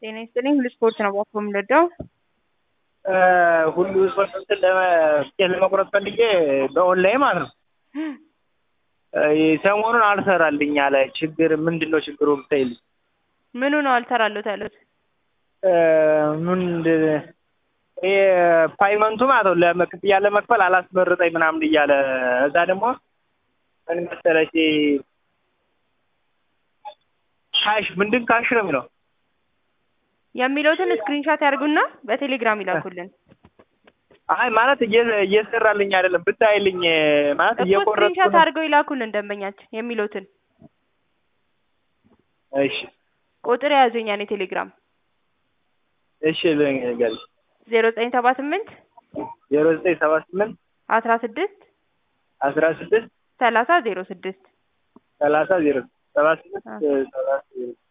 ጤና ይስጥልኝ ሁሉ ስፖርት ነው ባኮ የምንወደው ሁሉ ስፖርት እንትን ለመ- ለመቁረጥ ፈልጌ በኦንላይን ማለት ነው። ሰሞኑን አልሰራልኝ አለ። ችግር ምንድን ነው ችግሩ ብታይልኝ። ምኑ ነው አልሰራለሁት ያሉት? ምንድን ይሄ ፓይመንቱ ማለት ነው ለመ- ክፍያ ለመክፈል አላስመርጠኝ ምናምን እያለ እዛ ደግሞ ምን መሰለሽ ካሽ ምንድን ካሽ ነው የሚለው የሚለውትን ስክሪንሻት ያርጉና በቴሌግራም ይላኩልን። አይ ማለት እየ- እየሰራልኝ አይደለም ብታይልኝ ማለት እኮ እየቆረጥኩ ስክሪንሻት ነው። አድርገው ይላኩልን ደንበኛችን የሚለውትን እሺ ቁጥር የያዙኝ ያኔ ቴሌግራም እሺ ልንገርሽ ዜሮ ዘጠኝ ሰባ ስምንት ዜሮ ዘጠኝ ሰባ ስምንት አስራ ስድስት አስራ ስድስት ሰላሳ ዜሮ ስድስት ሰላሳ ዜሮ ሰባ ስምንት አ። ሰላሳ ዜሮ